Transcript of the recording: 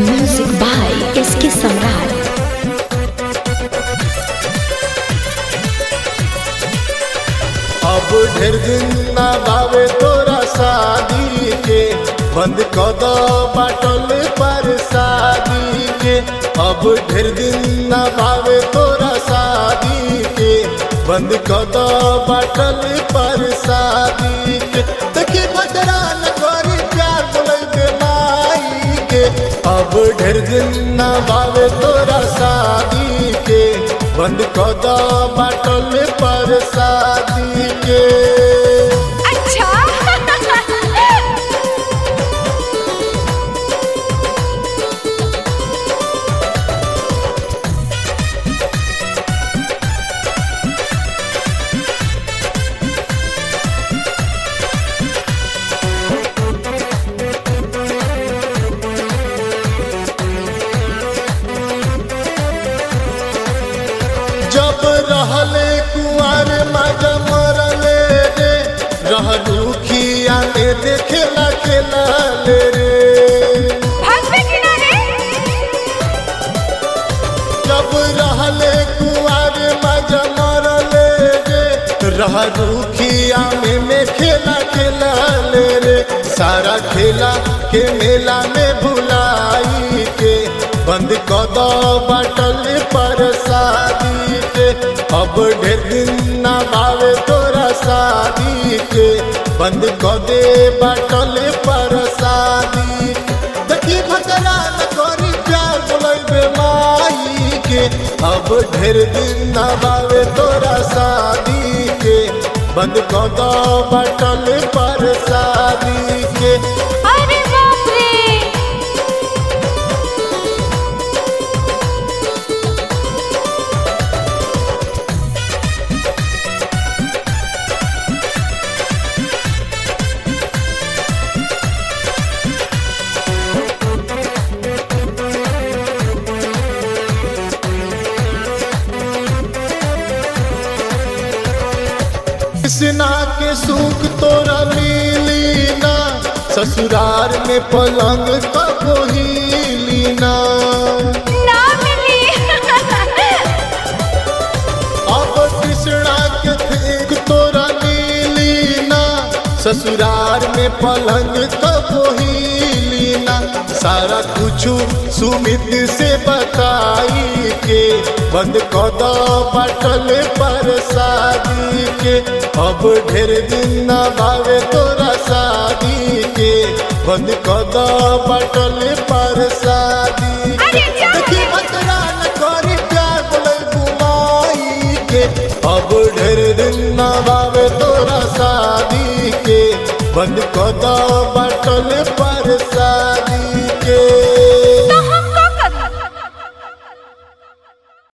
Music by SK Samrat. अब ढेर दिन ना बावे तोरा शादी के बंद क दो बाटल पर शादी के अब ढेर दिन ना बावे तोरा शादी के बंद क दो बाटल पर शादी के देखी बजरा न करी प्यार बोले माई के अब ढेर दिन ना बावे तोरा शादी के बंद क दो बाटल पर शादी के अच्छा जब रहले कुआर मजा मरले रे रहलू खिया में देखेला खेला ले रे भागवे किनारे जब रहले कुआर मजा मरले रे रहलू खिया में में खेला खेला ले रे सारा खेला के मेला में भुलाई के बंद क दो बटल पर शादी के अब ढेर दिन ना भावे तोरा शादी के बंद क दे बटल पर शादी देखी भजरा न करी प्यार बोले माई के अब ढेर दिन ना भावे तोरा शादी के बंद क दो बटल पर शादी के अरे बाप रे कृष्णा के सुख तोरा मिली ना ससुरार में पलंग कबो हिली ना ना मिली अब कृष्णा के ठीक तोरा मिली ना ससुरार में पलंग कबो हिली ना सारा कुछ सुमित से बताई के बंद क दो बटल पर शादी के अब ढेर दिन ना भावे तोरा शादी के बंद क दो बटल पर शादी के अरे जा देखी बतरा न करी प्यार बोले घुमाई के अब ढेर दिन ना भावे तोरा शादी के बंद क दो बटल पर शादी